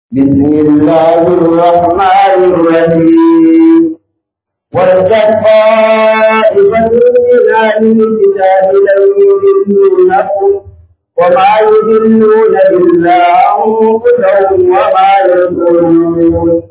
بسم الله الرحمن الرحيم وارجت طائفة من أهل الكتاب لن يضلونكم وما يضلون إلا أنفسهم وما يشعرون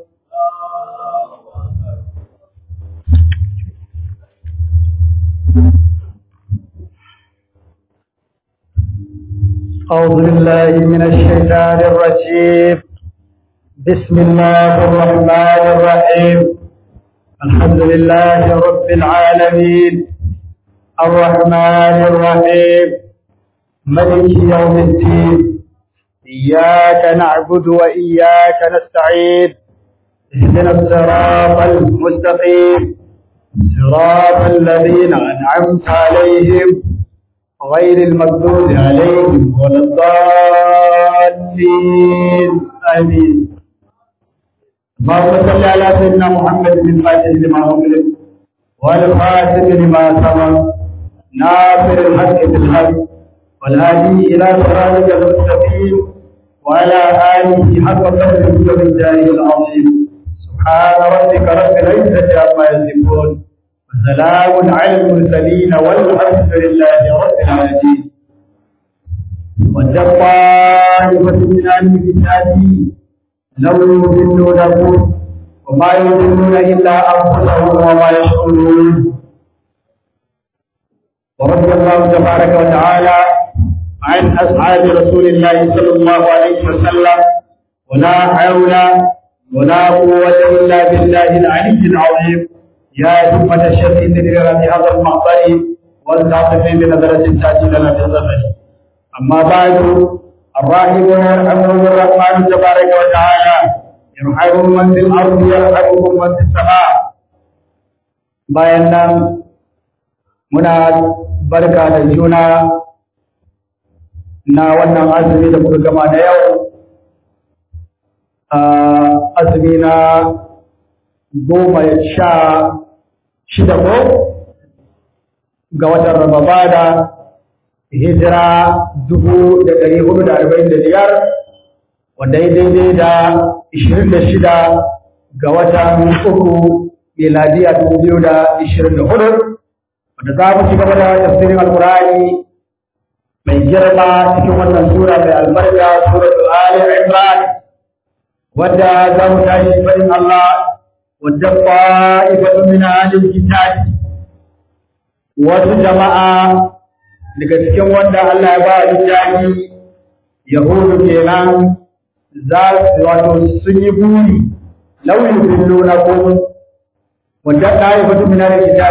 أعوذ بالله من الشيطان الرجيم بسم الله الرحمن الرحيم الحمد لله رب العالمين الرحمن الرحيم ملك يوم الدين إياك نعبد وإياك نستعين اهدنا الصراط المستقيم صراط الذين أنعمت عليهم غير المغضوب عليهم ولا الضالين آمين اللهم صل على سيدنا محمد بن فاتح لما أغلق والخاتم لما سبق ناصر الحق بالحق والهادي إلى صراطك المستقيم وعلى آله حق قدره وبالله العظيم سبحان ربك رب العزة عما يصفون وسلام على المرسلين والحمد لله رب العالمين وجب طائفة من أهل الكتاب لو يضلونكم وما يضلون إلا أنفسهم وما يشعرون ورضي الله تبارك وتعالى عن أصحاب رسول الله صلى الله عليه وسلم ولا حول ولا قوة إلا بالله العلي العظيم يا همة الشيخ تدري بهذا المقبر والتعطف بنظرة تأتي لنا في الزمن أما بعد الراحمون يرحمهم الرحمن تبارك وتعالى يرحمهم من في الأرض يرحمهم من في السماء bayan nan muna barka da juna na wannan azumi da muka gama da yau azumi na goma sha shida ko ga watan Ramabada hijira dubu da ɗari hudu da arba'in da biyar wanda ya daidai da ishirin da shida ga watan uku miladiya dubu biyu da ishirin da hudu wanda za mu ci gaba da tafsirin alkurani mai girma cikin wannan sura mai albarka suratul ali imran wadda za mu tashi faɗin Allah wadda fa'ifatu min ahlil kitab wasu jama'a daga cikin wanda Allah ya ba littafi yahudu kenan za su wato sun yi buri lauyin billo na ko wadda fa'ifatu min ahlil kitab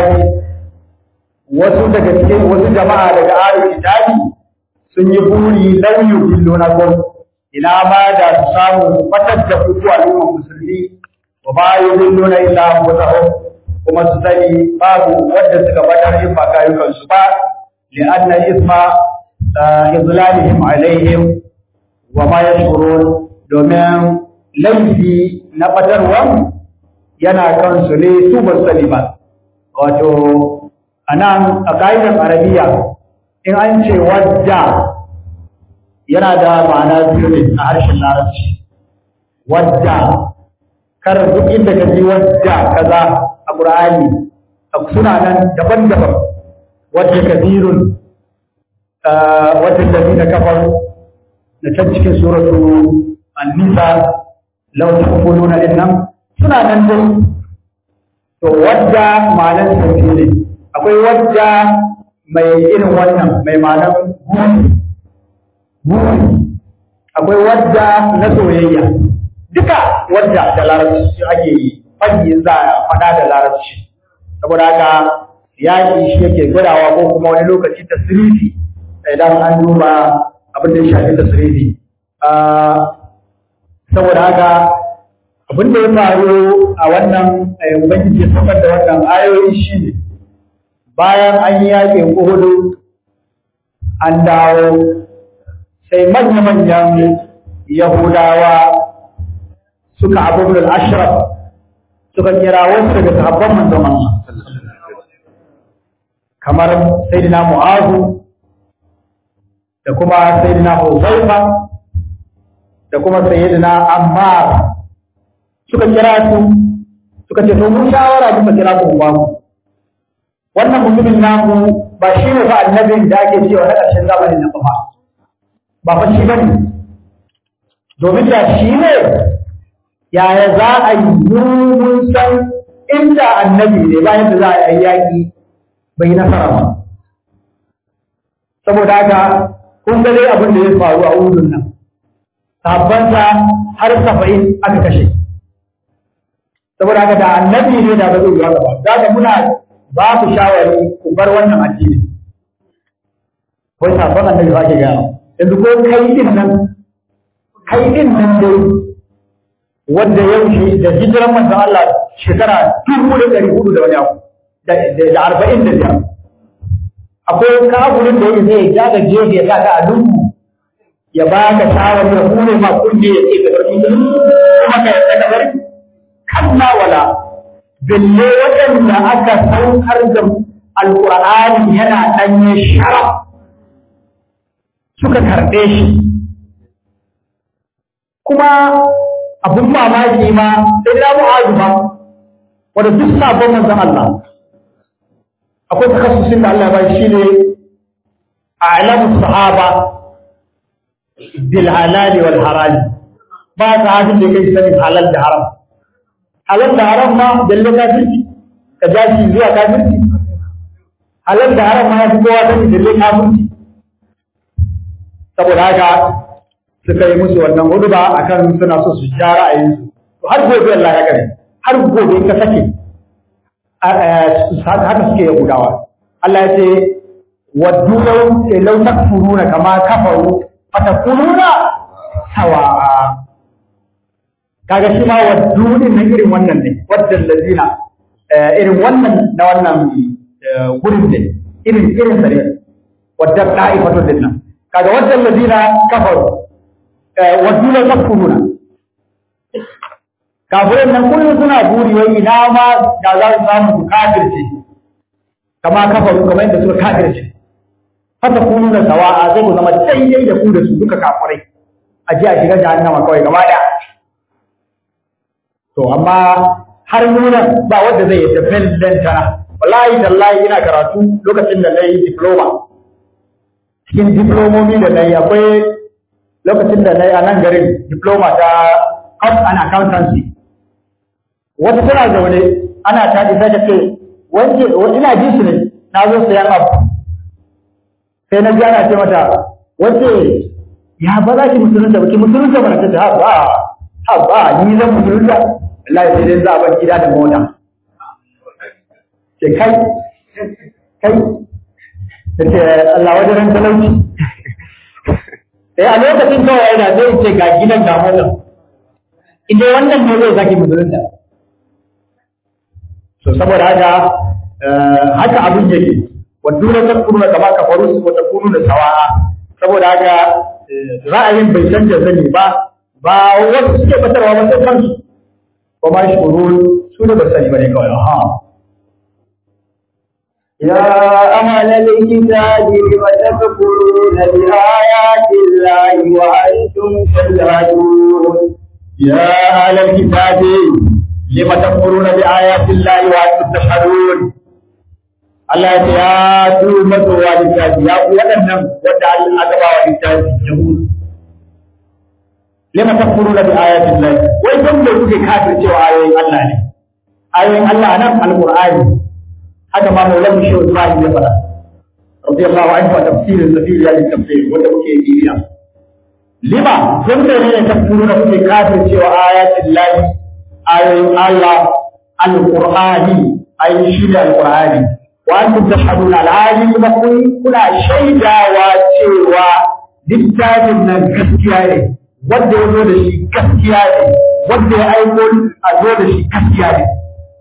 wasu daga cikin wasu jama'a daga ahlil kitab sun yi buri lauyin billo na ko ina ma da su samu su fatar da kuku al'ummar musulmi wa ba yi zilluna illa anfusahum kuma su sani babu wanda suka fatar in ba kayukan su ba li anna isma izlalihim alaihim wa ma yashkurun domin laifi na fatarwan yana kansu ne su ba sani ba wato anan a ka'idar arabiya in an ce wadda yana da ma'ana biyu ne a harshen larabci wadda kar duk inda ka ji wadda kaza a qur'ani suna nan daban-daban wadda kabirun wadda ladina kafaru da can cikin suratu an-nisa law taquluna innam suna nan dai to wadda ma'anar sauki ne akwai wadda mai irin wannan mai ma'anar guri buri akwai wadda na soyayya duka wadda da larabci ake yi fanni za a faɗa da larabci saboda haka yaƙi shi yake gwadawa ko kuma wani lokaci tasirifi idan an duba abin da ya shafi tasirifi saboda haka abin da ya faru a wannan ubangiji ya saukar da wannan ayoyi shi ne bayan an yi yaƙin uhudu an dawo sai manya-manyan Yahudawa suka abubuwan ashraf suka kira wasu daga sahabban manzon Allah kamar Sayyidina Mu'azu da kuma Sayyidina Huzaifa da kuma sayyidina Ammar suka kira su suka ce to mun shawara muka kira ku ba mu wannan mutumin namu ba shi ne fa annabin da ake cewa na ƙarshen zamanin nan ba ba fa shi bane domin da shi ne yaya za a yi mun san inda annabi ne bayan da za a yi yaƙi bai nasara ba saboda haka kun ga dai abin da ya faru a udun nan sahabbansa har saba'in aka kashe saboda haka da annabi ne da ba zai yi haka ba za ka muna ba ku shawari ku bar wannan addini wai sabon annabi ba ke gaya yanzu ko kai din nan kai din nan dai wanda ya wuce da hijiran manzon Allah shekara dubu da ɗari hudu da wani abu da arba'in da biyar akwai kaburin da yake zai ja ga gefe ya ga a lungu ya ba ka shawari ya kune ma kunne ya ce ka bar musulunci kuma ka yarda ka bar kalla wala bille waɗanda aka saukar da alƙur'ani yana ɗanye sharaf suka karɓe shi kuma abin mamaki ma sai da mu'azu ba wanda duk sabon manzon Allah akwai takassusin da Allah ba shi ne a'lamu sahaba bil halal wal haram ba sahabin da kai sanin halal da haram halal da haram ma dalle kafirci ka ja shi zuwa kafirci halal da haram ma ya fi kowa sani dalle kafirci saboda haka suka yi musu wannan huduba akan suna so su ja ra'ayinsu to har gobe Allah ya gani har gobe ka sake haka suke yahudawa Allah ya ce waddu law takfuruna kama kafaru fatakununa sawa'a kaga shi ma waddu din nan irin wannan ne waddan lazina irin wannan na wannan gurin ne irin irin sa ne wadda da'ifatu din nan kaga waddan lazina kafaru waddu la takfuruna kafirin nan kullum suna buri wai ina ma da za su samu su kafirce kama kafaru kamar yadda suka kafirce haka kunu da sawa'a zai ku zama daidai da ku da su duka kafirai a ji a shiga jahannama kawai gaba daya to amma har nuna ba wanda zai yi tafiyar tana wallahi tallahi ina karatu lokacin da na yi diploma cikin diplomomi da na yi akwai lokacin da na yi a nan garin diploma ta cost and accountancy wata tana zaune ana ta isa ta ce wance ina ji su ne na zo sayan abu sai na ji ana ce mata wace ya ba za ki musulunta ba ki musulunta ba na ta ce ha ba ha ba ni zan musulunta wallahi sai dai za a bar gida da mota ce kai kai ta ce Allah wajen ran talauci sai a lokacin kawai yana zai ce ga gidan ga mota inda wannan ne zai zaki musulunta to saboda haka haka abin yake waddu la takunu kama kafaru wa takunu da sawa'a saboda haka ra'ayin bai canja zani ba ba wasu suke batarwa ba sai kansu ba ma shurul su ne ba sani bane kawai ha يا أهل الكتاب لم تكفرون بآيات الله وأنتم تشهدون يا أهل الكتاب لم تكفرون بآيات الله وأنتم تشهدون Allah ya ce ya tu mazowa littafi ya ku waɗannan wadda Allah aka ba wa littafi Yahud. Lima takfuruna bi ayatin Allah. Wai dan da kuke kafir cewa ayoyin Allah ne. Ayoyin Allah nan Al-Qur'ani. Haka ma Maulana Shehu Ibrahim ya faɗa. Radiyallahu anhu wa tafsirin safir ya tafsir wanda muke yi biya. Lima dan da ne takfuruna kuke kafir cewa ayatin Allah ayoyin Allah Al-Qur'ani ayoyin shi da Al-Qur'ani. وأنتم تشهدون العالم بكم كنا شيدا واتشوا littafin nan gaskiya ne wanda ya zo da shi gaskiya ne wanda ya aiko a zo da shi gaskiya ne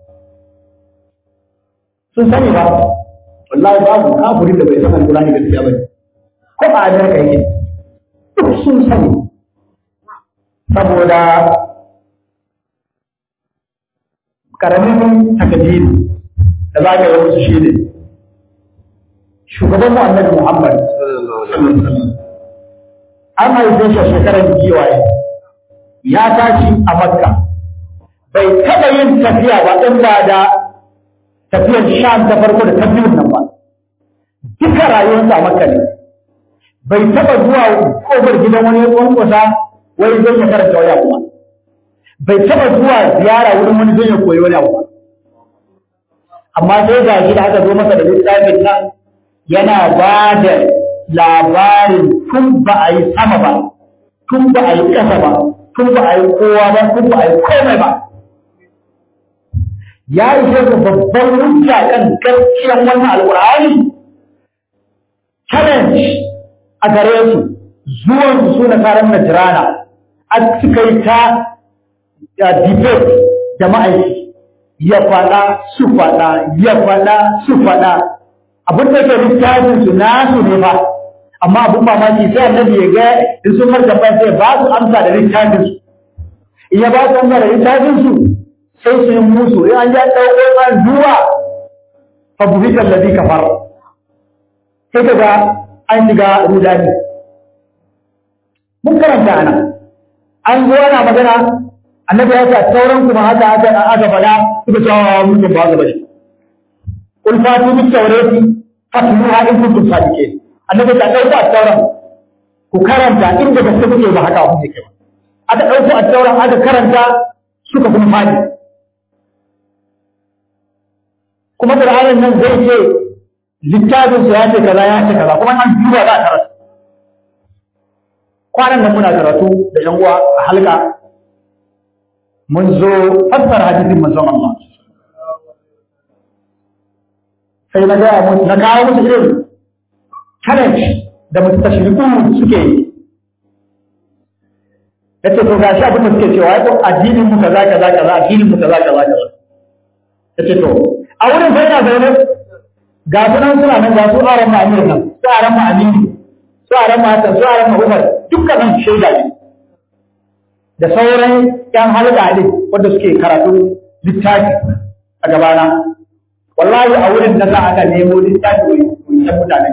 sun sani ba wallahi babu kafirin da bai san alqur'ani gaskiya ba ko ba a darka yake duk sun sani saboda karamin takadiri da za ka yi musu shi ne shugaban mu annabi Muhammad an haife shi a shekarar giwaye ya tashi a makka bai taɓa yin tafiya ba in ba da tafiyar sham ta farko da ta biyun nan ba duka rayuwarsa a makka ne bai taɓa zuwa kofar gidan wani kwankwasa wani zai ya karanta wani abu ba bai taɓa zuwa ziyara wurin wani zai ya koyi wani abu ba amma sai ga shi da aka zo masa da littafin nan yana ba da labarin tun ba a yi sama ba tun ba a yi ƙasa ba tun ba a yi kowa ba tun ba a yi komai ba ya ishe ku babban hujja kan gaskiyar wannan alƙur'ani challenge a gare su zuwan su na karan najirana a suka yi ta debate da ma'aiki ya faɗa su faɗa ya faɗa su faɗa abin da ke littafin su nasu ne ba amma abin mamaki sai annabi ya ga in sun marka ba sai ba su amsa da littafin su in ya ba su amsa da littafin su sai su yi musu in an ja ɗauko an zuwa fa buhita alladhi kafar sai kaga an shiga rudani mun karanta ana an zo ana magana annabi ya ce sauran kuma haka aka aka faɗa suka ce wa mutum ba gaba shi kul fatu bi tawrati fatluha in kuntum sadiqin annabi ta dauko a tauran ku karanta inda gaske kuke ba haka kuke kai aka dauko a tauran aka karanta suka kuma fadi kuma Qur'anin nan zai ce littafin su ya ce kaza ya ce kaza kuma an duba za a karatu kwanan nan muna karatu da yan uwa a halka mun zo fassara hadisin manzon Allah sai na gaya musu na kawo musu irin challenge da mustashriku suke yi yace to gashi abin da suke cewa ko addinin mu kaza kaza kaza addinin mu kaza kaza kaza yace to a wurin sai na zaune ga su nan suna nan ga su aran ma amir nan su aran ma amini su aran ma hasan su aran ma umar dukkanin shaida ne da sauran yan halka ne wanda suke karatu littafi a gabana wallahi a wurin da za aka nemo littafi wancan mutane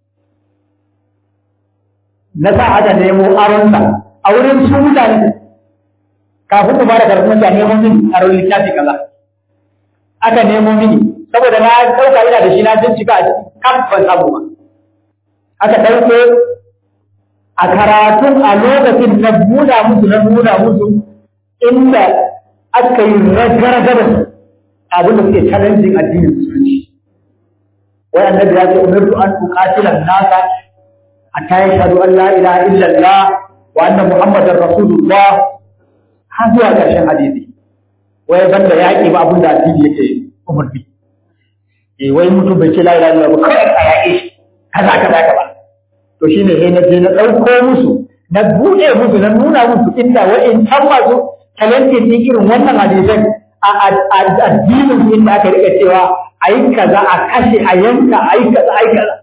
na sa aka nemo aronsa a wurin su mutane kafin ku fara karatu mutane nemo mini aron littafi kaza aka nemo mini saboda na ɗauka ina da shi na bincika a cikin kan ban samu ba aka ɗauko a karatun a lokacin na buɗa musu na buɗa musu inda aka yi ragargar abin da suke challenging addinin musulunci wai annabi ya ce umirtu an uqatila nasa hatta yashhadu an la ilaha illa allah wa anna muhammadar rasulullah har zuwa ƙarshen hadisi wai banda yaƙi ba abin da addini yake umarni eh wai mutum bai ce la ilaha illallah ba kawai a yaƙe shi kaza kaza kaza to shine sai na je na ɗauko musu na buɗe musu na nuna musu inda wa'in can masu talentin din irin wannan hadisan a addinin inda aka rika cewa a yi kaza a kashe a yanka a yi kaza a yi kaza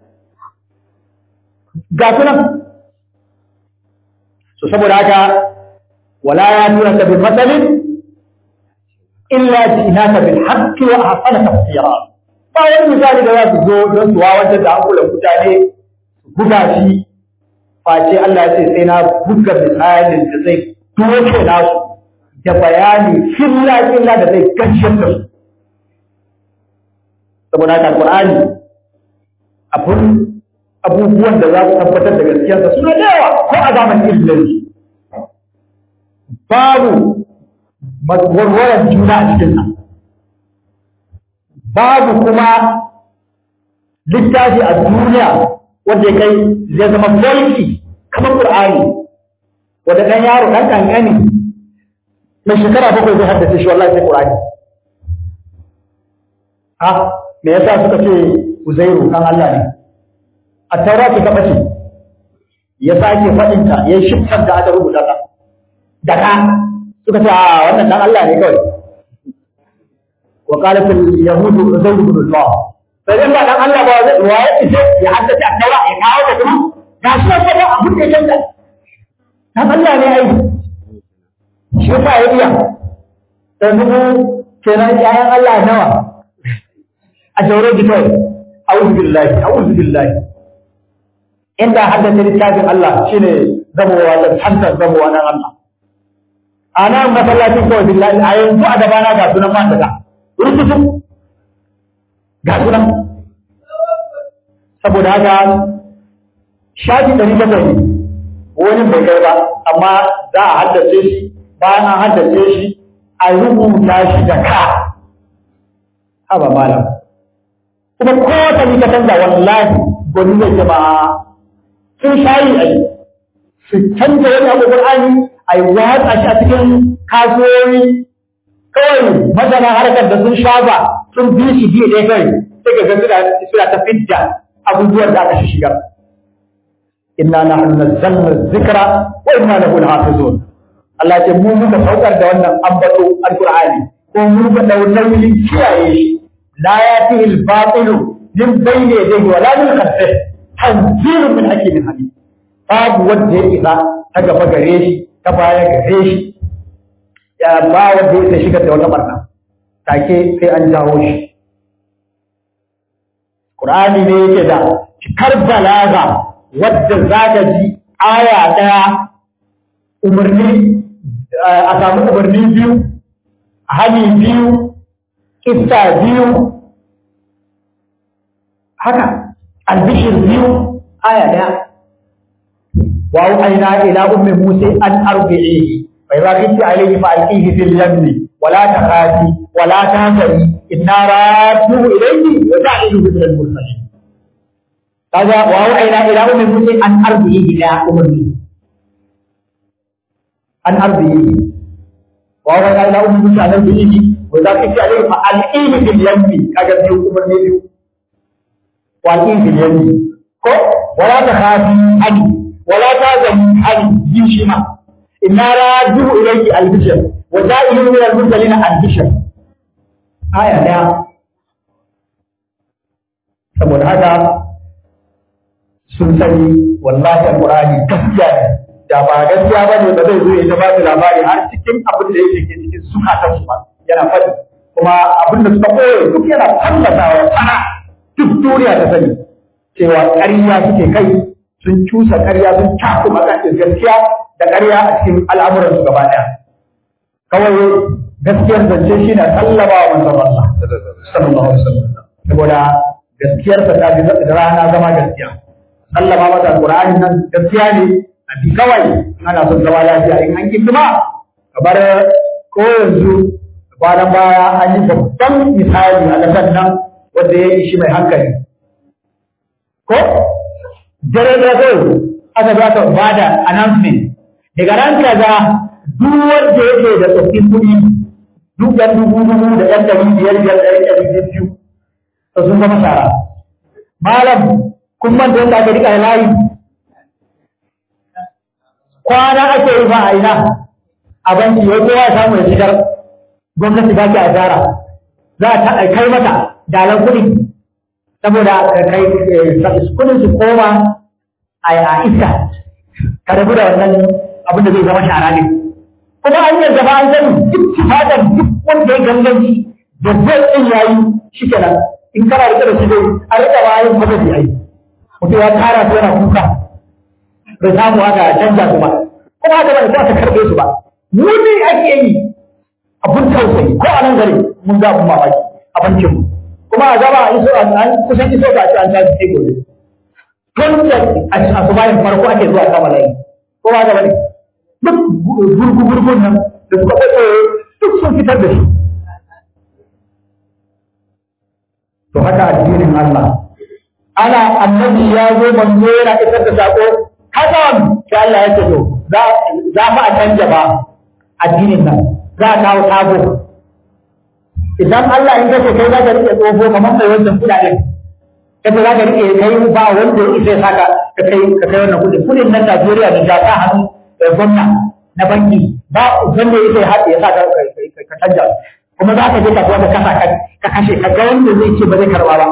ga su nan so saboda haka wala ya tura ka bin matsalin illa ji'naka bil haqqi wa ahsana tafsira ba wani misali da za su zo don su wawantar da hankulan mutane su buga shi face Allah ya ce sai na buga misalin da zai doke nasu da bayani filla filla da zai ganshin da su saboda haka Qur'ani abun abubuwan da za su tabbatar da gaskiyarsa suna da yawa ko a zamanin ilimi babu warwaran juna a cikinsa babu kuma littafi a duniya wanda ya kai zai zama mulki kamar Qur'ani wanda ɗan yaro ɗan ƙanƙani mai shekara bakwai zai haddace shi wallahi sai Qur'ani ha me yasa suka ce Uzairu kan Allah ne a taura ce ta bace ya sake faɗin ta ya shiftar da aka rubuta ta da ka suka ce a wannan dan Allah ne kawai wa qalat al yahud Uzairu ibn Allah sai dan ba dan Allah ba zai wa ya ce ya haddace a taura ya kawo ta kuma ga shi sai da abun da ya canza dan Allah ne ai shi fa ya iya yanzu kenan yayan Allah nawa a jaure ki kawai a'udhu billahi a'udhu billahi inda haddace littafin Allah shine zamowa da tantar zamowa nan Allah a nan masallacin kawai billahi a yanzu a gabana ga sunan mata ga rukutu ga sunan saboda haka shafi ɗari bakwai ne wani bai kai ba amma za a haddace shi bayan an haddace shi a rubuta shi da ka haba malam kuma kowace ni ka canza wallahi gwani zai ce ba sun shayi a yi su canza wani abu Qur'ani a yi watsa shi a cikin kasuwoyi kawai masana harkar da sun shafa sun bi shi biyu ɗaya kawai sai ga suna suna ta fidda abubuwan da aka shigar inna nahnu nazzalna dhikra wa inna lahu lahafizun Allah ce mu muka saukar da wannan ambato alqur'ani ko mu muka dau nauyin kiyaye shi la yatihi al-batilu min bayni yadayhi wa la min khalfihi tanzilun min hakimin hamid babu wanda ya isa ta gaba gare shi ta baya gare shi ya ba wanda ya isa shigar da wata barna take sai an jawo shi Qur'ani ne yake da cikar balaga wadda za ka ji aya ɗaya umarni a samu umarni biyu hali biyu kissa biyu haka albishir biyu aya ɗaya وأوحينا إلى أم موسى أن أرضعيه فإذا خفت عليه فألقيه في اليم ولا تخافي ولا تهزني إنا رادوه إليه وجعله من المرسلين هذا وأوحينا إلى أم موسى أن أرضعيه إلى أم موسى أن أرضعيه وأوحينا إلى أم موسى أن أرضعيه وإذا خفت عليه فألقيه في اليم كذا بيو أم موسى وألقيه في اليم ولا تخافي عنه ولا تازم عن جيشما إنا رادوه إليك البشر وزائل من المرسلين البشر آية لا saboda haka sun sani wallahi alqur'ani gaskiya ne da ba gaskiya ba ne ba zai zo ya ta ba su labari har cikin abin da yake cikin zukatan su ba yana faɗi kuma abin da suka koyo duk yana fallatawa sana duk duniya ta sani cewa ƙarya suke kai sun cusa ƙarya sun cakuma ƙarfin gaskiya da ƙarya a cikin al'amuran su gaba ɗaya kawai gaskiyar zance shi na sallama wa manzon Allah sallallahu alaihi wasallam saboda gaskiyar sa ta fi da rana zama gaskiya sallama mata alqur'ani nan gaskiya ne a bi kawai ana son zama lafiya in an ki kuma kamar ko yanzu kwanan baya an yi babban misali a ƙasar nan wanda ya yi shi mai hankali ko dare da zai aka za ta ba da announcement daga ran kaza duk wanda yake da tsoffin kuɗi duk ɗan dubu dubu da ɗan ɗari biyar biyar ɗari ɗari biyu to sun zama shara malam kun manta yadda aka riƙa layi kwana ake yi ba a ina a banki wai kowa ya samu ya shigar gwamnati ba ki asara za a kai mata dalan kuɗi saboda kai kudin su koma a iska ka rabu da wannan abin da zai zama shara ne kuma an yi gaba an sani duk tifatar duk wanda ya ganganci da zai ɗin yayi shi kenan in kana rike da shi dai a rika ba yin kwazafi ai mutum ya tara su yana kuka bai samu haka canja su ba kuma haka ba za ta karɓe su ba muni ake yi abun tausayi ko a nan gari mun ga abun mamaki a bankin mu kuma a gaba a iso an kusan iso ga an ta ce gobe tun da a su bayan farko ake zuwa kama layi ko ba gaba ne duk gurgu gurgun nan da suka kwato duk sun fitar da shi to haka addinin Allah ana annabi ya zo manzo yana isar da sako hakan sai Allah ya ce to za fa a canja ba addinin nan za a kawo sabo idan Allah in kace kai za ka rike tsoho kamar mai wancan kudaden kace za ka rike kai ba wanda ya isa saka ka kai ka kai wannan kudin kudin nan Najeriya da jaka hannu da gwamna na banki ba wanda ya isa haɗe ya saka ka canja kuma za ka je ka ka kasa ka kashe ka ga wanda zai ce ba zai karba ba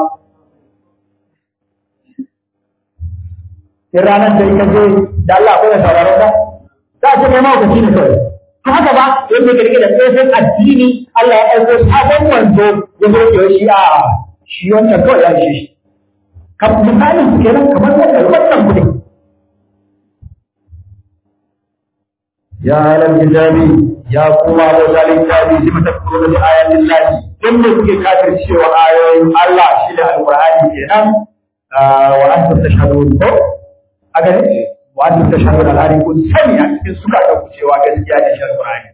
in ranar da ka je da Allah akwai da sauraron ka za a ce kai mahaukaci ne kawai to haka ba yadda ka rike da tsohon addini Allah ya aiko sabon wanzo ya zo ke shi a shi wancan kawai ya shi kan misalin su kenan kamar wannan wannan kudin ya alal kitabi ya kuma wa zalin kitabi lima takfuruna bi ayatin lahi dan da kuke kafir cewa ayoyin Allah shi da alqur'ani kenan wa antum tashhadun ko aga ne wa antum tashhadun alhari kun sani a cikin suka da ku cewa gaskiya da shi alqur'ani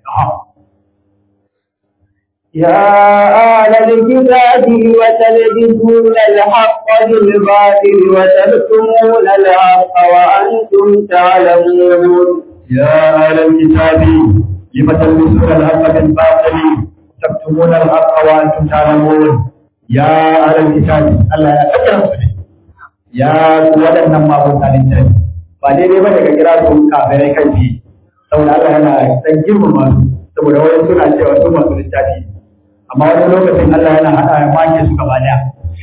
يا أهل الكتاب وتلبسون الحق بالباطل وتكتمون الحق وأنتم تعلمون يا أهل الكتاب لم تلبسون الحق بالباطل تكتمون الحق وأنتم تعلمون يا أهل الكتاب الله يا أكرم يا ولن ما كنت للناس ba daidai ba daga kira su kafirai kan ji saboda Allah yana dan girmama su saboda wani suna cewa su masu littafi amma wani lokacin Allah yana hada ya make su gaba daya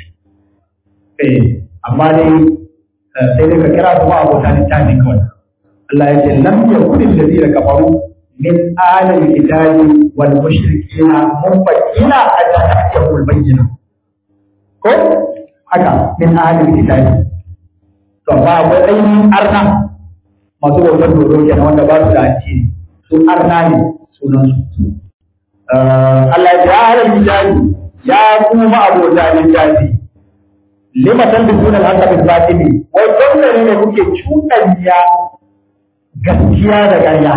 eh amma dai sai dai ka kira su ma abota littafi kawai Allah ya ce lam yakun alladhina kafaru min ahli alkitabi wal mushrikina munfakina hatta ta'tiyahu albayyina ko haka min ahli alkitabi to ba akwai ainihin arna masu bautar dodo kenan wanda ba su da addini su arna ne sunan su Allah ya ce ahli alkitabi ya kuma abota littafi lima talbisuna al-haqqa bil batili wai dole ne kuke cuɗanya gaskiya da ƙarya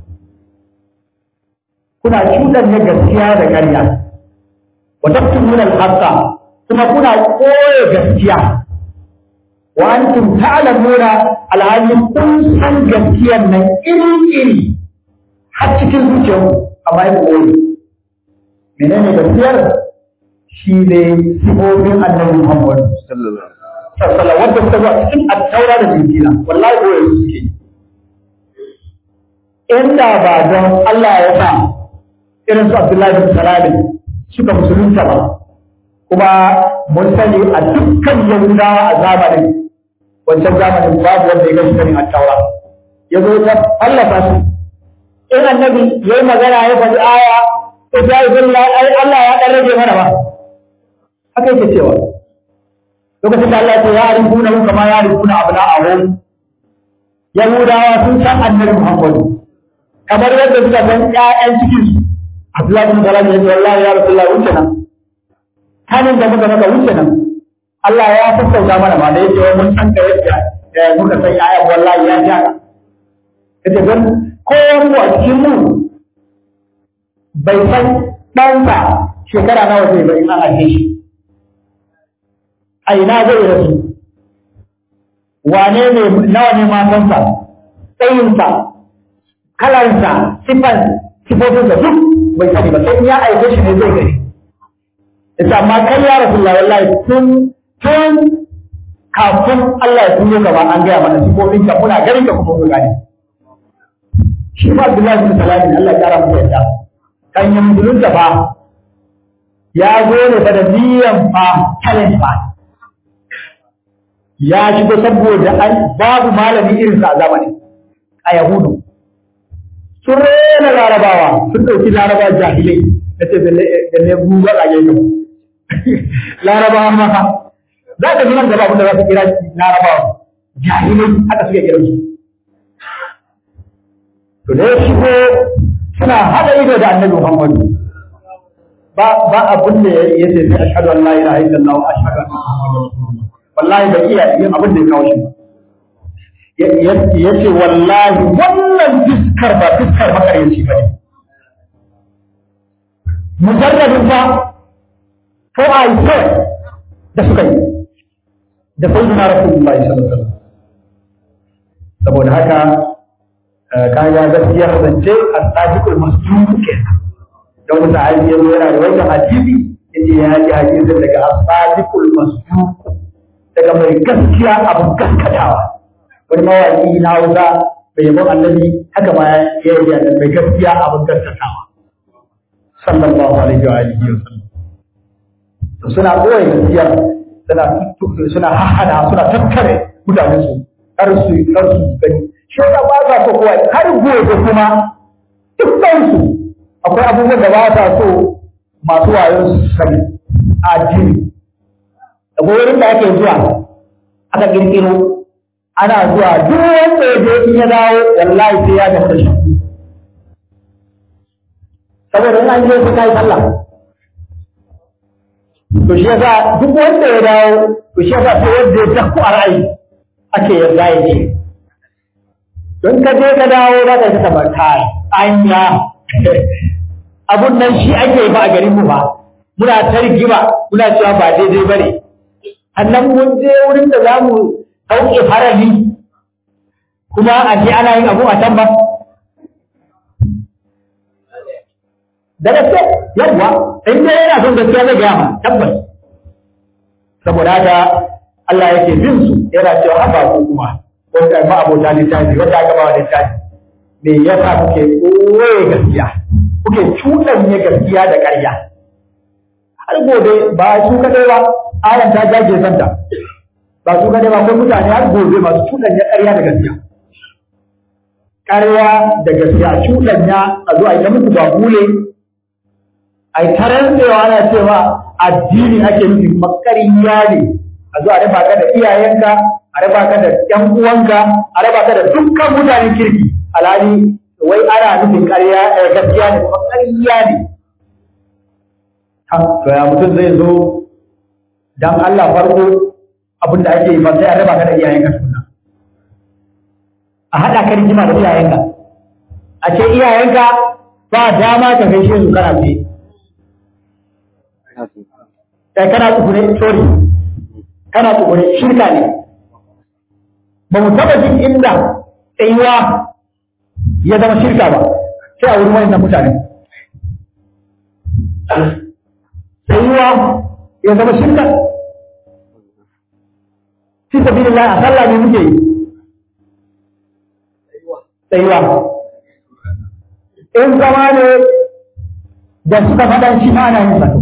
kuna cuɗanya gaskiya da ƙarya wa tafsiruna al-haqqa kuma kuna koye gaskiya wa antum ta'lamuna alhalin kun san gaskiyar nan iri-iri har cikin zuciyarku amma ya koyi menene gaskiyar shi ne sifofin annabi Muhammad sallallahu alaihi wasallam wanda suka zo a cikin at-taura da injila wallahi koyi suke inda ba don Allah ya sa irin su Abdullahi bin Salam suka musulunta ba kuma mun sani a dukkan Yahudawa a zamanin wancan zamanin babu wanda ya gashi karin at-taura ya zo ta Allah ta su in annabi yayi magana ya faɗi aya to ya yi ai Allah ya dan rage mana ba haka yake cewa lokacin da Allah ya ce ya arifuna kama ya arifuna abna'ahum Yahudawa sun san annabi Muhammadu kamar yadda suka san ƴaƴan cikin su Abdullahi bin Salam ya ce wallahi ya Rasulullah wuce nan kanin da muka maka wuce nan Allah ya sassauta mana ma da yake wai mun san ka yadda muka san ƴaƴan wallahi ya ja kace don kowan mu a cikin mu bai san ɗansa shekara nawa zai bai in an haife shi a ina zai rasu wane ne nawa ne matansa tsayinsa kalarsa sifan sifofinsa duk bai sani ba sai ya aike shi ne zai gani ita amma kai ya rasu wallahi tun tun kafin Allah ya tuno gaba an gaya mana sifofin ka muna ganin ka kuma mu gane shi ma Abdullahi bin Salam Allah ya kara masa yadda kan yi musulunta fa ya zo ne fa da niyan fa talent fa ya shigo saboda babu malami irin sa a zamanin a Yahudu sun rena larabawa sun ɗauki larabawa jahilai na ce da ne guga a gefe larabawa maka za ka nan gaba abinda za su kira larabawa jahilai haka suke kira su to da ya shigo suna haɗa ido da annabi muhammadu ba ba abin da ya ce sai ashhadu an la ilaha illallah wa ashhadu anna muhammadar rasulullah wallahi bai iya yin abin da ya kawo shi ba ya ce wallahi wannan fiskar ba fiskar makaryaci ba ne. Mujarrabin ba ko a yi da suka yi da sai duna Rasulullahi sallallahu alaihi Saboda haka kaya gaskiyar zance a sadiqul masduq kenan. Don wata hali ya zo yana da wata hadisi yace ya ji hadisin daga as-sadiqul masduq daga mai gaskiya abin gaskatawa. wani mawaƙi na hausa bai yabo annabi haka ma ya yi da mai gaskiya abin gaskatawa sallallahu alaihi wa alihi wa sallam to suna koyi gaskiya suna suna hahana suna tattare mutanen su kar su kar su gani shi da ba sa so kowa har gobe kuma dukkan su akwai abubuwan da ba sa so masu wayo su sani a addini akwai wurin da ake zuwa aka kirkiro ana zuwa duk wanda ya je in ya dawo wallahi sai ya gasa shi saboda in an je sai kai sallah to shi yasa duk wanda ya dawo to shi yasa sai wanda ya dakku a ra'ayi ake yarda ya ce don ka je ka dawo za ka yi ta kai anya abun nan shi ake ba a garin mu ba muna ta rigima muna cewa ba daidai ba ne annan mun je wurin da za mu sauke farali kuma a je ana yin abu a can ba da gaske yawwa in dai yana son gaskiya zai gaya ma tabbas saboda haka Allah yake bin su yana cewa haba ku kuma wanda ba abota littafi wanda aka ba wa littafi me yasa kuke koye gaskiya kuke cuɗanye gaskiya da ƙarya har gobe ba su kadai ba ayan ta jage santa ba su kadai ba akwai mutane har gobe masu cuɗanya ƙarya da gaskiya ƙarya da gaskiya cuɗanya a zuwa ita muku ba bule a yi tarantewa ana cewa addini ake nufi makariya ne a zuwa raba ka da iyayenka a raba ka da ƴan uwanka a raba ka da dukkan mutanen kirki alhali wai ana nufin ƙarya gaskiya ne kuma ƙarya ne to ya mutum zai zo dan Allah farko abin da ake yi ba sai a raba ka da iyayenka suna a haɗa ka rigima da iyayenka a ce iyayenka ba dama ka gaishe su kana ce kai kana tsugune sorry kana tsugune shirka ne ba mu taɓa jin inda tsayuwa ya zama shirka ba sai a wurin wannan mutane tsayuwa ya zama shirka fi sabilillah a sallah ne muke yi tsayuwa in zama ne da suka faɗa shi ma ana yin sa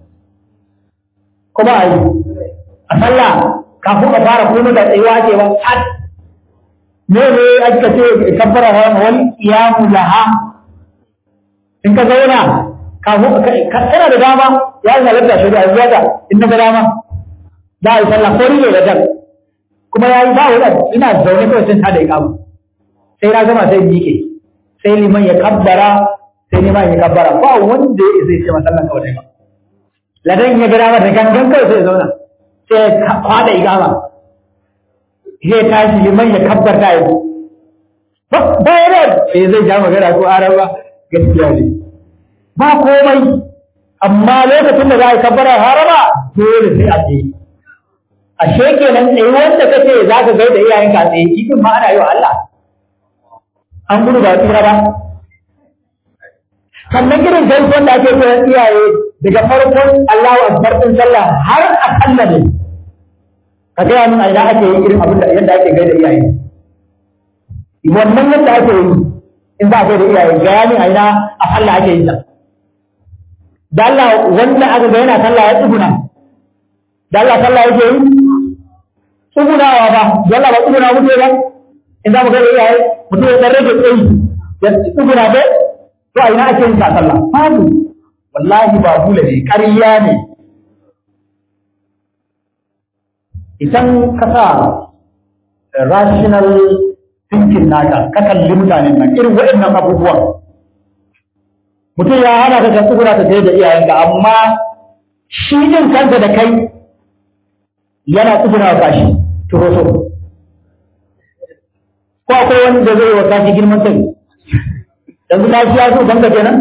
kuma a yi a sallah kafin a fara kuma da tsayuwa ke ba har ne ne aka ce kabbara wal iyamu laha in ka zauna kafin kana da dama ya yi halatta shari'a zuwa ga in na ga dama za a yi sallah ko ne da dan kuma ya yi ba wani ina zaune kawai sun tada ikamu sai na gama sai miƙe sai liman ya kabbara sai liman ya kabbara ba wanda ya zai ce masallan kawai ba ladan ya ga dama da gangan kawai sai ya zauna sai ya kwada ikama zai tashi liman ya kabbarta ya zo ba ya da sai zai ja magana ko araba gaskiya ne ba komai amma lokacin da za a yi kabbara harama dole sai a tsaye ashe kenan tsaye wanda kace za ka gaida iyayen ka tsaye kifin ma ana yi wa Allah an gudu ba tsira ba sannan irin gaisuwan da ake koyar iyaye daga farkon Allahu akbar din sallah har a kalla ne ka gaya min a ina ake yi irin abin da yadda ake gaida iyaye wannan yadda ake yi in za a gaida iyaye gaya min a ina a sallah ake yi ta da Allah wanda aka ga yana sallah ya tsuguna da Allah sallah yake yi tsugunawa ba da Allah ba tsuguna muke ba in za mu gaida iyaye mutum ya dan rage tsayi ya tsuguna ba to a ina ake yin ta sallah babu wallahi ba bula ne ƙarya ne idan ka sa rational thinking naka ka kalli mutanen nan irin waɗannan abubuwan mutum ya hana ka ka tsugura ta da iyayenka amma shi din kansa da kai yana tsugura wa kashi turo so ko akwai wani da zai wa kashi girman kai yanzu na shi ya so banka kenan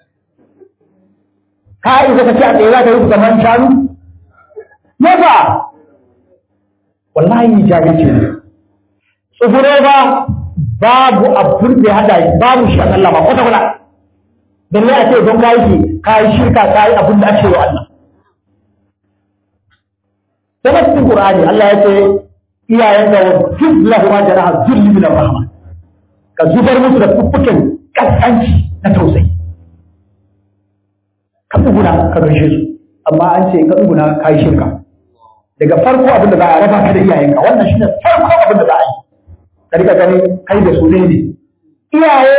ka isa ka ce a tsaye za ka yi kamar shanu Never! wallahi jahilci ne tsuguro ba babu abin da ya hada babu shi a Allah ba kwata kwata dan ne a ce don kayi shi kayi shirka kayi abin da ake wa Allah sai cikin Qur'ani Allah ya ce iyayen da juz lahu ma janaha zulli min rahma ka zubar musu da fuffuken kaskanci na tausayi ka tsuguna ka gaishe su amma an ce ka tsuguna kayi shirka daga farko abin da za a raba ka da iyayenka wannan shine farko abin da za a yi ka rika gani kai da su ne iyaye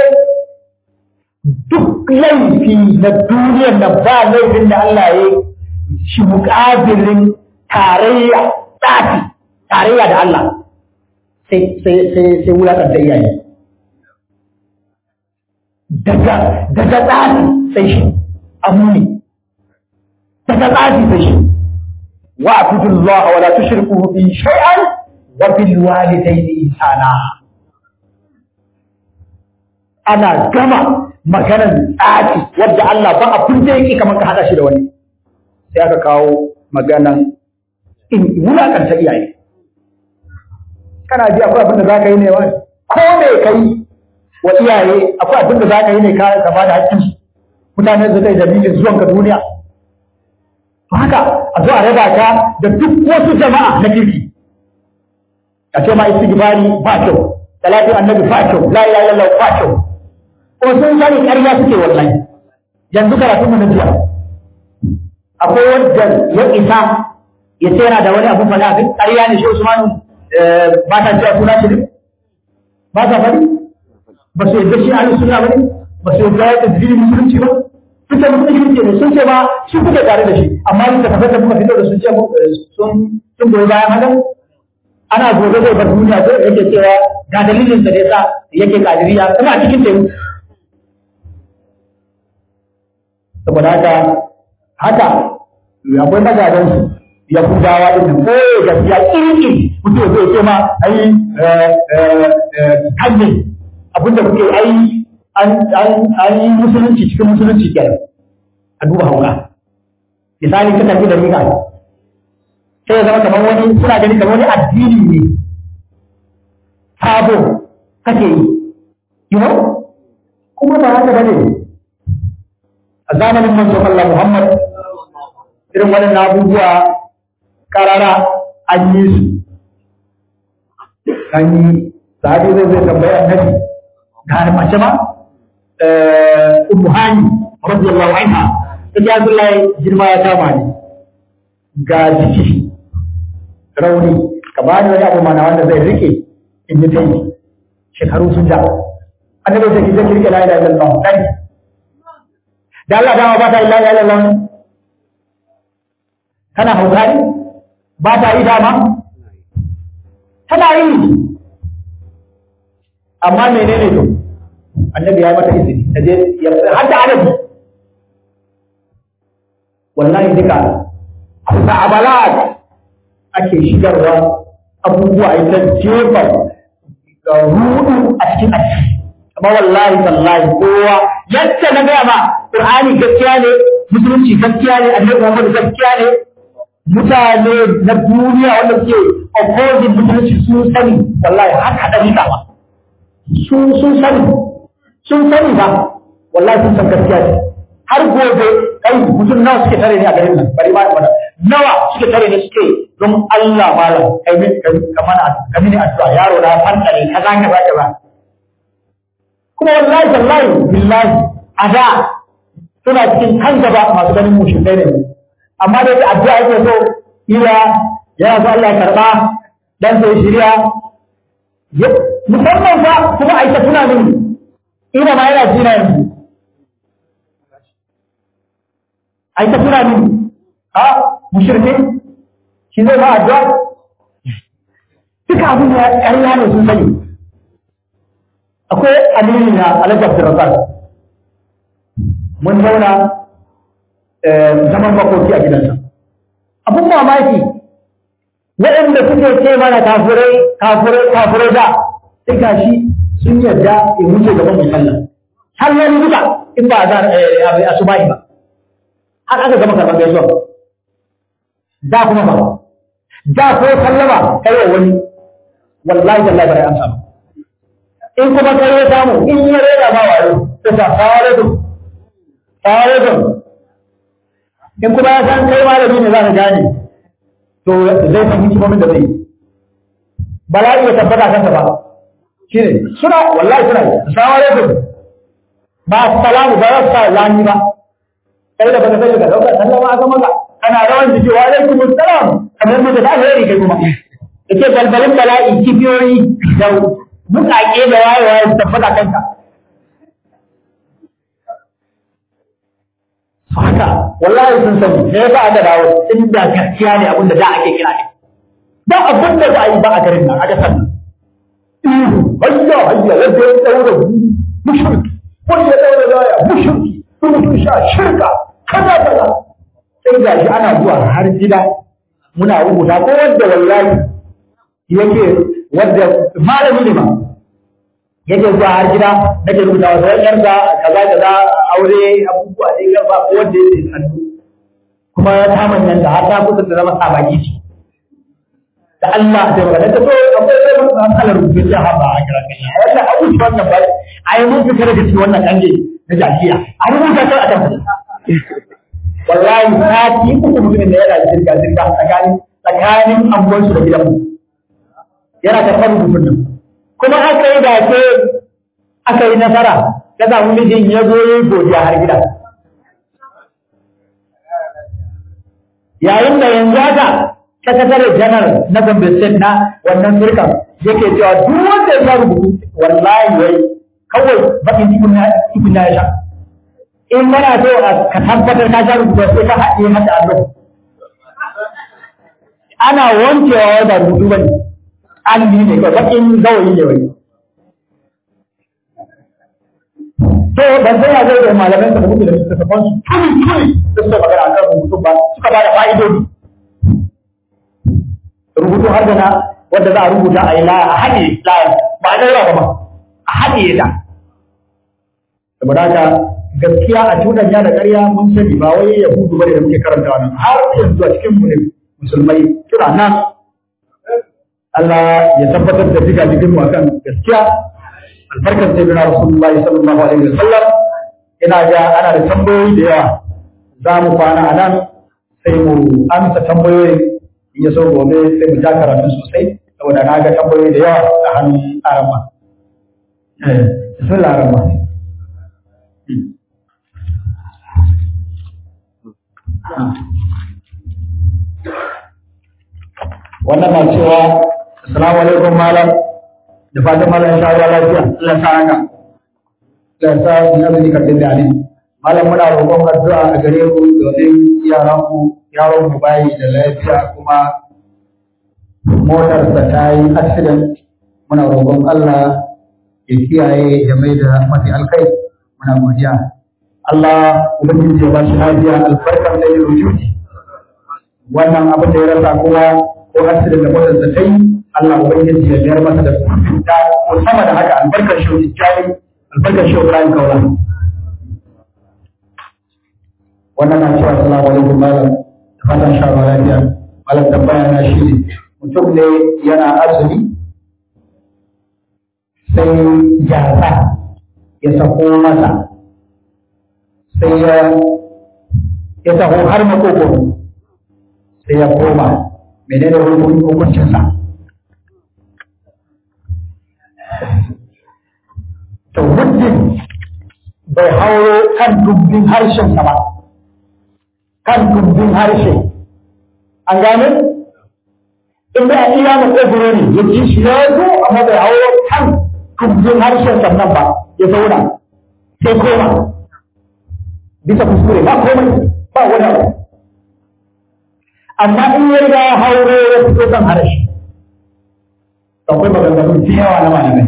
duk laifi na duniyar da ba laifin da Allah ya shi muƙabilin tarayya tsafi tarayya da Allah sai sai sai sai wulaƙar da iyaye daga daga tsari sai shi amuni daga tsari sai shi wa abudullaha wa la tushriku bi shay'an wa bil walidayni ihsana ana gama maganar tsari wadda Allah ba abin da yake kamar ka hada shi da wani sai aka kawo maganan in wulakanta iyaye kana ji akwai abin da za ka yi ne wani ko me ka yi wa iyaye akwai abin da za ka yi ne ka ba da hakkin mutane su kai dalilin zuwan ka duniya to haka a zo a raba ka da duk wasu jama'a na kirki a ce ma istighfari ba kyau salatin annabi ba kyau la ilaha illallah ba kyau ko sun sani ƙarya suke wallahi yanzu karatun mu na jiya akwai wanda ya isa ya ce yana da wani abu faɗa abin ƙarya ne shi Usmanu ba ta cewa suna shi ne ba ta faɗi ba su yadda shi ahlus sunna ba ne ba su yadda ya tafi musulunci ba sun ce musulunci ne sun ce ba shi kuke tare da shi amma duk da kafar da muka fito da sun ce sun sun goyi bayan haka ana gobe zai bar duniya sai yake cewa ga dalilin da yasa yake kadiriya kuma a cikin teku saboda haka haka akwai magadan su yahudawa din nan ko gaskiya kirki mutum zai ce ma ai kanne abinda kuke ai an yi musulunci cikin musulunci kenan a duba hauka misali ka tafi da riga sai ya zama kamar wani suna gani kamar wani addini ne sabo kake yi you know kuma ba haka bane a zamanin manzo Allah Muhammad irin wannan abubuwa karara an yi su an yi sahabi zai zai tambaya annabi ga mace ma ummu hani radiyallahu anha ta ji Abdullahi girma ya kama ni ga jiki rauni ka ba ni wani abu mana wanda zai rike in yi tai shekaru sun ja annabi sai ki zai rike la ilaha illallah kai da Allah dama ba ta la ilaha illallah kana haukari ba ta yi dama tana yi amma menene to annabi ya mata izini ta je har da adabi wallahi duka kusa abalat ake shigarwa abubuwa ita jefa rudu a cikin addini amma wallahi wallahi kowa yadda na gaya ma qur'ani gaskiya ne musulunci gaskiya ne annabi muhammad gaskiya ne mutane na duniya wanda suke opposing musulunci sun sani wallahi haka da rika ba sun sun sani sun sani ba wallahi sun san gaskiya ne har gobe kai mutum nawa suke tare ne a garin nan bari ma mana nawa suke tare ne suke don Allah malam kai min ka mana ka mini addu'a yaro na fanta ne kaza kaza kaza kuma wallahi wallahi billahi ada suna cikin kan gaba masu ganin mushin ne amma da yake addu'a yake so ila yana so Allah ya karba dan sai shirya musamman fa kuma aika tuna mini ina ma yana jina yanzu aika tuna mini ha mushrike shi zai ba addu'a duka abin ya ƙarya ne sun sani akwai amini na alhaji abdurrazak mun zauna zaman makoki a gidansa abun mamaki waɗanda suke ce mana kafirai kafirai kafirai da sai gashi sun yarda in wuce gaban mai sallah sallah ne duka in ba za a su bayi ba har aka gama karɓar gaisuwa da kuma ba da ko sallama kai wa wani wallahi wallahi bare an samu in kuma kai ya samu in ya rera ma wayo sai ta fara da fara da in kuma ya san kai malami ne za ka gane to zai san hikimomin da zai yi bala'i ya tabbata kansa ba shi ne suna wallahi suna yi assalamu alaikum ba salamu ba za su sa lani ba kai da baka sani ka dauka sallama aka maka kana rawan jiki wa alaikum assalam kamar mu da alheri kai kuma yace balbalin bala'i kibiyoyi da buƙaƙe da wayewa ya tabbata kanka haka wallahi sun sani me yasa aka dawo inda gaskiya ne abin da da ake kira ne da abin da za a yi ba a garin nan aka san ihu hayya hayya wanda ya daura mushrik wani ya daura zaya mushirki rubutun sha shirka kaza kaza sai ga shi ana zuwa har gida muna rubuta ko wanda wallahi yake wanda malami ne ma yake zuwa har gida nake rubuta wa sai yarda kaza kaza aure abubuwa da ya ba ko wanda yake sannu kuma ta manyan da har ta kusa ta zama sabaki ce da Allah da magana ta so akwai sai mun san kalar rubutu ya haba a kira kai wannan abu shi wannan ba ai mun fita daga cikin wannan kange na jahiya a rubuta ta a kan wallahi sati uku mutumin da yana zirga zirga tsakanin tsakanin angonsu da gidanmu yana karɓar rubutun nan kuma aka yi dace aka yi nasara ya samu mijin ya zo ya yi godiya har gida yayin da yanzu haka sakatare janar na Gombe State na wannan firkan yake cewa duk wanda ya rubutu wallahi wai kawai bakin cikin na cikin na ya sha in kana so ka tabbatar ka sha rubutu sai ka haɗe mata allo ana wankewa da rubutu bane alli ne kawai bakin gawayi ne wai to ban san ya zai da malaman da muke da su ta fansu tuni tuni da suka magana akan rubutu ba suka ba da fa'idodi rubutu har da na wanda za a rubuta a yi laya a haɗe laya ba a ɗaura ba a haɗe ta saboda haka gaskiya a cuɗanya da ƙarya mun sani ba wai yahudu bane da muke karantawa nan har yanzu a cikin mu ne musulmai suna nan Allah ya tabbatar da diga digin mu akan gaskiya albarkar sayyidina rasulullahi sallallahu alaihi wasallam ina ga ana da tambayoyi da yawa za mu kwana a nan sai mu amsa tambayoyin in ya so gobe sai mu ja karatu sosai saboda na ga tambayoyi da yawa a hannun arama bismillah arama wannan na cewa assalamu alaikum malam da fatan malam ya sha lafiya Allah sa haka Allah sa ya zai karɓi da ali malam muna roƙon addu'a a gare ku domin yaran ku yaron mu bayi da lafiya kuma motarsa ta yi accident muna roƙon Allah ya kiyaye ya mai da mafi alkai muna godiya Allah ubangiji ya ba shi lafiya albarkar da ya rujuti wannan abin da ya rasa kuma ko accident da motarsa ta yi Allah ubangiji ya biyar masa da cuta ko sama da haka albarkar shi jari albarkar shi Ibrahim Kaula wannan na cewa assalamu alaikum malam da fatan sha lafiya malam tambaya na shi ne mutum ne yana azumi sai yasa ya sako masa sai ya ya taho har makogoro sai ya koma menene hukuncinsa to muddin bai hauro kan dubbin harshensa ba kan dubbin harshe an gane inda a iya makogoro ne ya ji shi ya zo amma bai hauro kan dubbin harshen sannan ba ya zauna sai koma bisa kuskure ba komai ba wani abu amma in ya riga ya hauro ya fito kan harshe akwai maganganu da yawa na malamai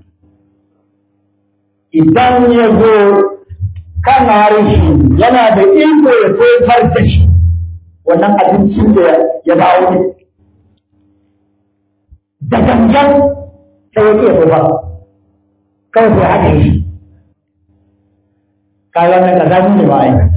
idan ya zo kan harshe yana da iko ya tofar da shi wannan abincin da ya bawo ne da gangan sai ya ke tofar kawai sai haka shi kayan nan kaza ne ba a yi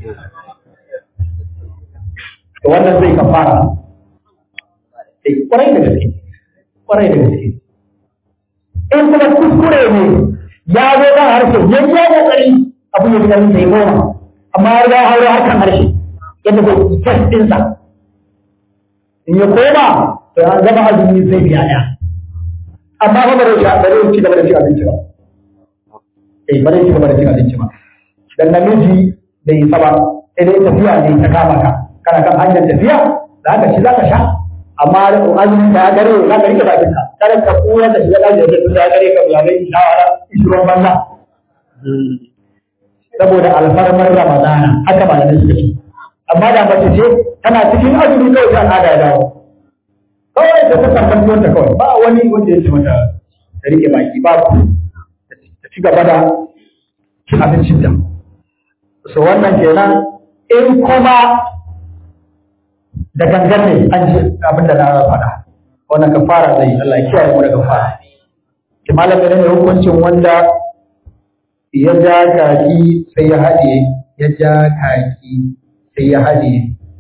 to wannan zai kafara sai kwarai da gaske kwarai da gaske in kuma kuskure ne ya zo kan harshe ya yi kokari abu ya fitar sai goma amma ya riga hauro harkan harshe yadda zai test ɗinsa in ya koma to an zama azumi zai biya ɗaya amma ba ba zai ba zai ci gaba da cin abinci ba eh ba zai ci gaba da cin abinci ba dan namiji bai yi ba sai dai tafiya ne ta kama ka kana kan hanyar tafiya za ka ci za ka sha amma azumin da ya gare za ka rike bakin ka kada ka kura da shiga ɗakin da ya gare ka ya gai shawara ishirin banza saboda alfarmar ramadana haka ba da suka ce amma da mace ce tana cikin azumi kawai ta al'ada ya dawo kawai ta ta karɓar tuwanta kawai ba wani wanda ya ce mata ta rike baki ba ta ci gaba da cin abincin ta so wannan kenan in kuma da gangan ne an ji abin da na faɗa wannan kafara zai Allah ya kiyaye mu daga fara ki malamin ne hukuncin wanda ya ja kaki sai ya haɗiye ya ja kaki sai ya haɗiye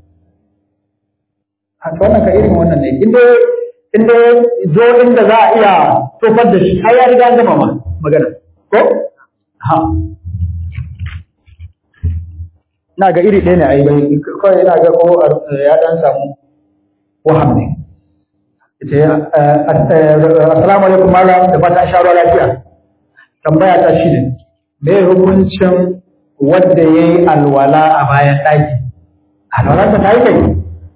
a wannan ka irin wannan ne inda inda zo inda za a iya tofar da shi ai ya riga an gama ma magana ko ha na ga iri ɗaya ne ai bai kawai ina ga ko ya dan samu waham ne ita assalamu alaikum malam da fata sha ruwa lafiya tambaya ta shi ne me hukuncin wanda yayi alwala a bayan ɗaki alwala ta yi kai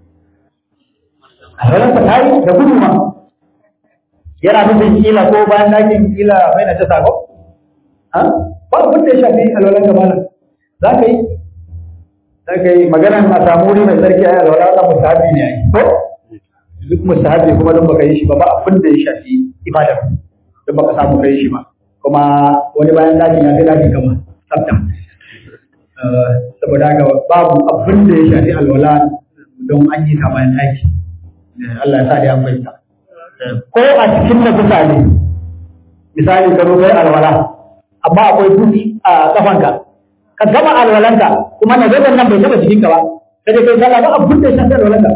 alwala ta yi da gudu ma yana nufin kila ko bayan ɗakin kila bai na ta sako ba abin da ya shafi alwalan gaba za ka yi za ka yi maganar a samu wuri mai tsarki a yi alwala ta musahabi ne a yi ko duk mustahabi kuma don baka yi shi ba ba abin da ya shafi ibada don baka samu kai shi ba kuma wani bayan dakin ya fi dakin kama tsafta saboda haka babu abin da ya shafi alwala don an yi ta bayan daki Allah ya sa da an fahimta ko a cikin na kusa ne misali ka zo kai alwala amma akwai dutse a kafanka ka gama alwalanka kuma na zai nan bai taba jikinka ba sai dai kai sallah ba abin da ya shafi alwalanka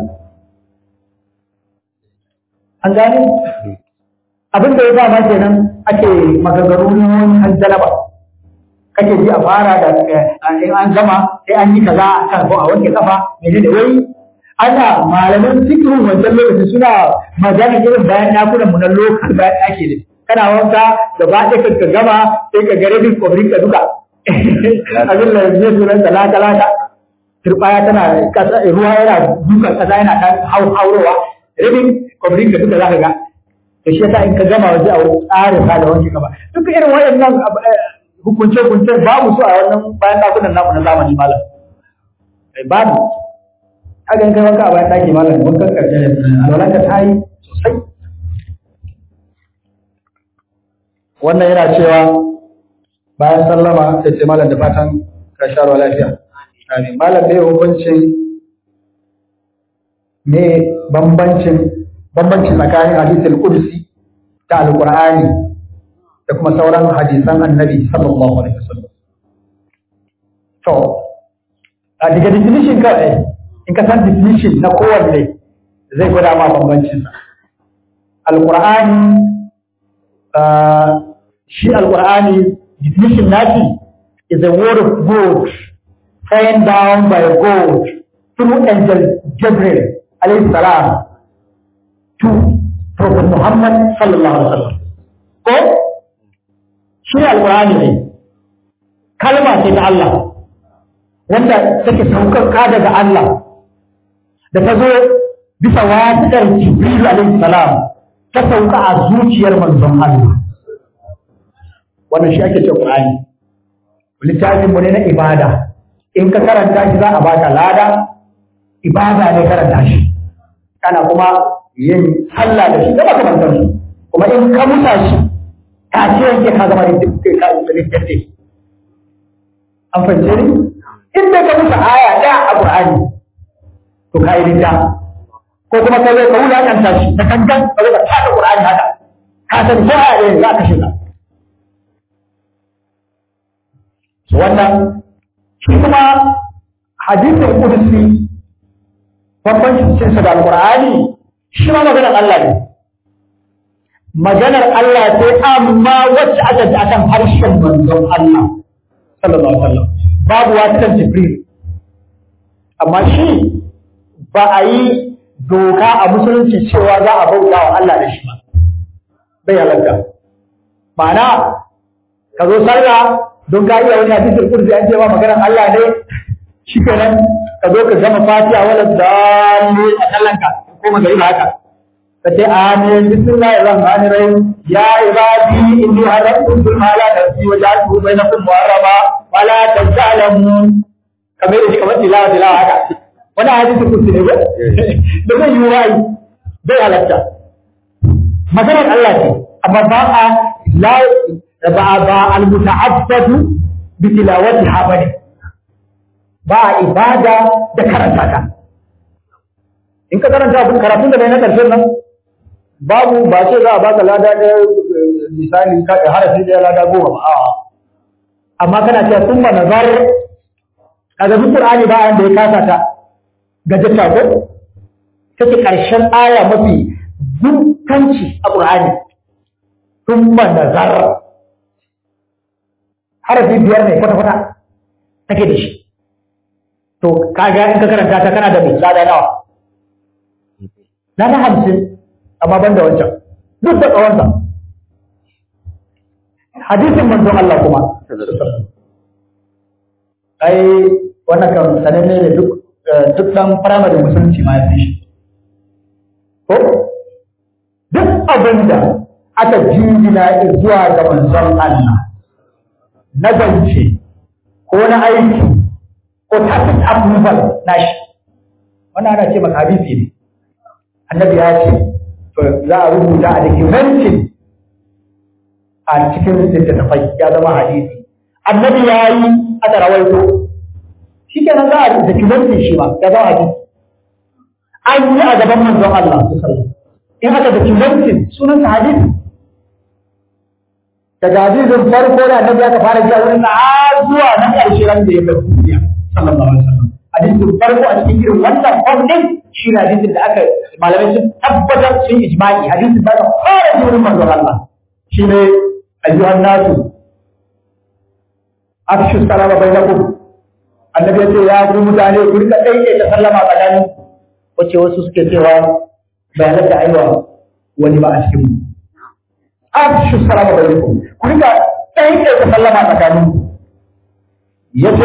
an gane abin da ya ba ma kenan ake maganganun hanzalaba kake ji a fara da in an gama sai an yi kaza a kan ko a wanke kafa mene da wai ana malaman fikirin wancan lokacin suna magana irin bayan dakunan mu na lokal bayan ɗaki ne kana wanka da ba ɗaya ka gama sai ka gare bin kwabrin ka duka abin da ya sunan talata talata turbaya tana kasa ruwa yana dukan kasa yana dan haurowa rabin kwabrin ka duka za ka ga da shi yasa in ka gama waje a tsarin sa da wanke gaba duka irin waɗannan hukunce hukunce babu su a wannan bayan dakunan namu na zamani malam babu haka in kai wanka a bayan daki malam wankan karshe ne alwalan ka ta yi sosai wannan yana cewa bayan sallama sai ce malam da fatan ka sha ruwa lafiya amin malam ne hukuncin me bambancin bambancin tsakanin hadisul qudsi da alqur'ani da kuma sauran hadisan annabi sallallahu alaihi wasallam to a daga definition kawai in ka san definition na kowanne zai gwada ma bambancin sa alqur'ani shi alqur'ani definition nashi is a word of God sent down by God through angel Gabriel alayhi salam to Prophet Muhammad sallallahu alaihi wasallam ko shi ne alqur'ani ne kalma ce ta Allah wanda take saukar daga Allah da ta zo bisa wasiƙar Jibril alaihi salam ta sauka a zuciyar manzon Allah wannan shi ake cewa Qur'ani littafin mu ne na ibada in ka karanta shi za a baka lada ibada ne karanta shi kana kuma yin sallah da shi da makamantar su kuma in ka musa shi ta ce yanke ka zama da littafi an fahimce ni in da ka musa aya ɗaya a Qur'ani to ka yi littafi ko kuma ka zo ka wulakanta shi da kankan ka zo ka tada Qur'ani haka ka san ko aya ɗaya za ka shiga wannan shi kuma hadisin kudusi bambancin cinsa da alqur'ani shi ma maganar Allah ne maganar Allah ce amma wacce aka ji akan harshen manzon Allah sallallahu alaihi wasallam babu wasiƙan jibril amma shi ba a yi doka a musulunci cewa za a bauta wa Allah da shi ba bai halatta ma'ana ka zo sallah don ka iya wani hadisul kursi an ce ma maganar Allah ne shikenan ka zo ka gama fatiha wala dalli a sallanka ko magari ba haka ka ce amin bismillahir rahmanir rahim ya ibadi inni haramtu zulma ala nafsi wa ja'altu bainakum muharrama wa la tajalamun kamar da shi kamar tilawa tilawa haka wani hadisul kursi ne ba da zai yi wai bai halatta maganar Allah ce amma ba a la ba ba al-muta'abbadu bi tilawati ha bane ba a ibada da karanta ta in ka karanta abin karatun da bai na karshen nan babu ba ce za a baka lada ɗaya misali ka harafi ɗaya lada goma ba a'a amma kana cewa sun ba nazar kaga duk Qur'ani ba da ya kasa ta gajata ko take karshen aya mafi dunkanci a Qur'ani sun ba nazar harafi biyar ne kwata kwata take da shi to kaga in ka karanta ta kana da mai lada nawa lada hamsin amma ban da wancan duk da tsawonsa hadisin manzon Allah kuma ai wannan kan sananne ne duk duk dan firamare musulunci ma ya fi shi ko duk abin da aka jingina zuwa ga manzon Allah na zance ko na aiki ko tacit approval na shi wannan ana ce maka hadisi ne annabi ya ce to za a rubuta a documentin a cikin littattafai ya zama hadisi annabi ya yi aka rawaito shi kenan za a documentin shi ba ya zama hadisi an yi a gaban manzon Allah in aka documentin sunan sa hadisi daga hadisin farko da annabi aka fara ji a wurin har zuwa na ƙarshe ran da ya bar duniya sallallahu alaihi wasallam hadisin farko a cikin irin wannan fadin shi ne hadisin da aka malamai sun tabbatar sun ijma'i hadisin da aka fara ji wurin manzon Allah shi ne ayyuhan nasu afshu salama bainakum annabi ya ce ya ku mutane ku rika daike ta sallama tsakanin wace wasu suke cewa bayanan da aiwa wani ba a cikin mu afshu salama bainakum ku rika daike ta sallama tsakanin yace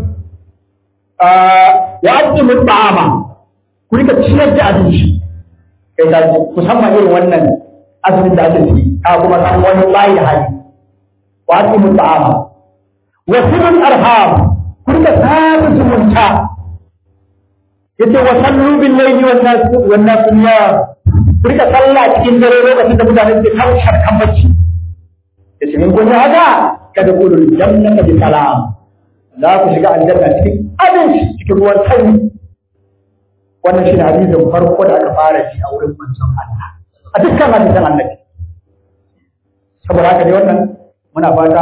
wa aqimu ta'ama ku rika ciyar da abinci kai da musamman irin wannan azumin da ake ciki ka kuma san wani bayi da hali wa aqimu ta'ama wa silul arham ku rika sada zumunta yace wa sallu bil layli wan nas wan nas niyam ku rika sallah cikin dare lokacin da mutane ke kaushar kan bacci yace in kun yi haka kada ku dul jannata bi salam za ku shiga aljanna cikin abinci cikin ruwan sanyi wannan shi ne hadisin farko da aka fara ji a wurin manzon Allah a dukkan hadisan annabi saboda haka dai wannan muna fata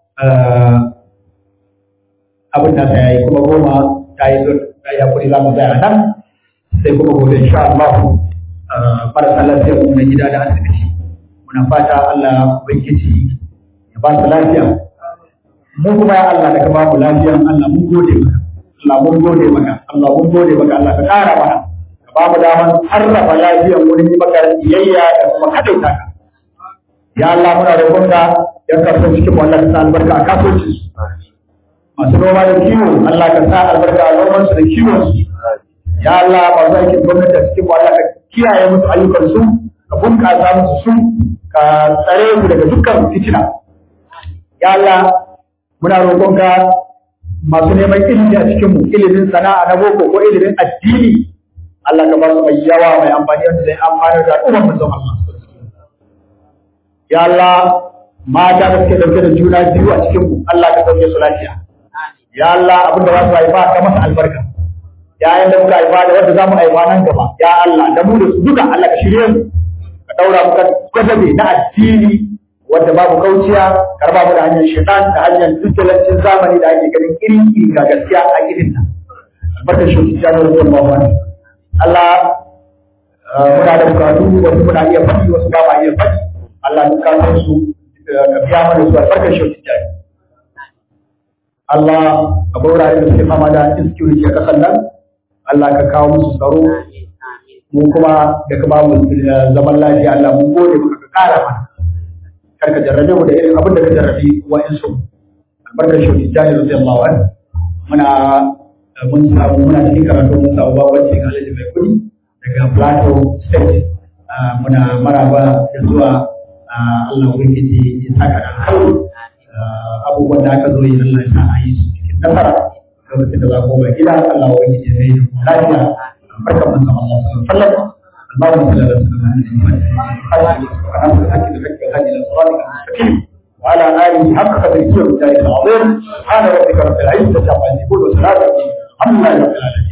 abin da ta yi kuma goma ta yi zo ta yi hakuri za mu tsaya nan sai kuma gobe insha Allah marasa lafiya mu na gida da asibiti muna fata Allah ubangiji ya ba su lafiya mu kuma ya Allah da ka ba mu lafiya Allah mun gode maka Allah mun gode maka Allah mun gode maka Allah ka kara mana ka ba mu daman sarrafa lafiyar wurin yi maka biyayya da kuma kadaita ka ya Allah muna roƙon ka ya kaso cikin mu Allah ka sa albarka a kasuwanci su masu noma da kiwo Allah ka sa albarka a noman su da kiwon su ya Allah masu aikin gwamnati da cikin mu Allah ka kiyaye musu ayyukan su ka bunƙasa musu su ka tsare mu daga dukkan fitina ya Allah muna roƙon ka masu neman ilimi a cikin mu ilimin sana'a na boko ko ilimin addini Allah ka ba su mai yawa mai amfani wanda zai amfani da al'ummar manzon Allah ya Allah mata da suke dauke da juna biyu a cikin mu Allah ka sauke su lafiya ya Allah abin da za su haifa ka masa albarka yayin da muka haifa da wanda za mu haifa nan gaba ya Allah da mu da su duka Allah ka shirye mu ka daura mu ka gwadabe na addini wanda babu kauciya karba mu da hanyar shaitan da hanyar dukkanin zamani da ake ganin irin iri ga gaskiya a irin ta albarkar shi ta da ruwan bawa Allah muna da bukatu wasu muna iya faɗi wasu ba ma iya faɗi Allah duk ka san su ka biya mana su albarkar shi ta Allah a wurare da suke fama da insecurity a kasan nan Allah ka kawo musu tsaro mu kuma da ka ba mu zaman lafiya Allah mun gode maka ka kara mana kar ka jarrabe mu da irin abin da ka jarrabi wa'insu albarkar shi jani radiyallahu anhu muna mun samu muna cikin karatu mun samu babanci ga Alhaji mai kudi daga Plateau State muna maraba da zuwa Allah ubangiji ya saka da alkhairi abubuwan da aka zo yi Allah ya sa a yi su cikin nasara lokacin da za ku mai gida Allah ubangiji ya mai da lafiya barkan mun sama Allah sallallahu alaihi wasallam اللهم صل على سيدنا محمد وعلى اله وصحبه وسلم وعلى آله حق قدره ومقداره العظيم سبحان ربك رب العزة عما يصفون وسلام على المرسلين الحمد لله رب العالمين